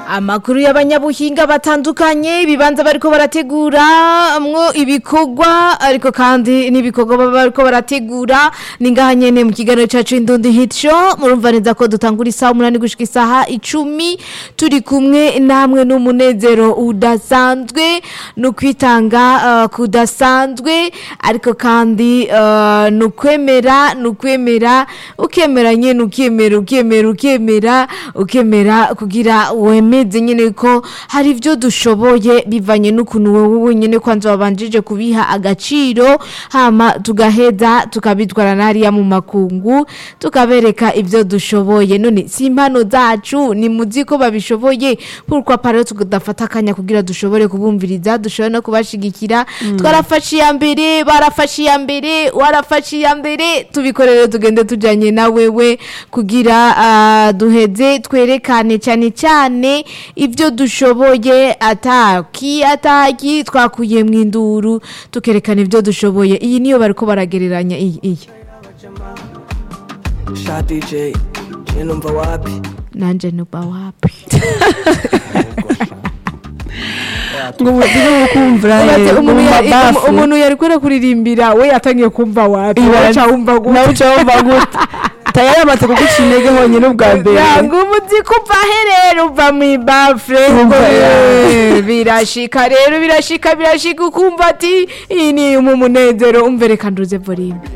amakuru y'abanyabuhinga batandukanye ibibanza bariko barategura mwo ibikorwa ariko kandi n'ibikorwa baba bariko barategura ni ngaha nyene mu kiganiro cacu indundi hit show murumva neza ko dutangura isaha umunani gushika isaha icumi turi kumwe namwe n'umunezero udasanzwe no kwitanga uh, kudasanzwe ariko kandi uh, no kwemera no kwemera ukemera nyene ukemera ukemera ukemera ukemera kugira wemeze nyene ko hari ivyo dushoboye bivanye n'ukuntu wowe wenyene kwanza wabanjije kubiha agaciro hama tugaheza tukabitwara nariya mu makungu tukabereka ivyo dushoboye none si impano zacu ni muzi ko babishoboye pourquoi pas rero tudafata akanya kugira dushobore kubumviriza dushobore no kubashigikira twarafashe iya mbere barafashe iya mbere warafashe iya mbere tubikorere tugende tujanye na wewe kugira ah, duheze twerekane cyane cyane ibyo dushoboye ataki ataki twakuye mu induru tukerekana ibyo dushoboye iyi niyo bariko baragereranya iyi iyi sha dj je numva wapi nanje nuba wapi ngo ubuzima bwo kumvira Ubaze mu umuntu yari- mabafu umuntu yari kwera kuririmbira we yatangiye kumva wapi Ibara- waca wumva gute nawe uca wumva gute tayari amaze kuguca intege honyine ubwa mbere yangu umuzi kuva he rero uva mu ibafure Umva Eh, birashika rero birashika birashika ukumva ati iyi ni mu munezero umve reka nduze volume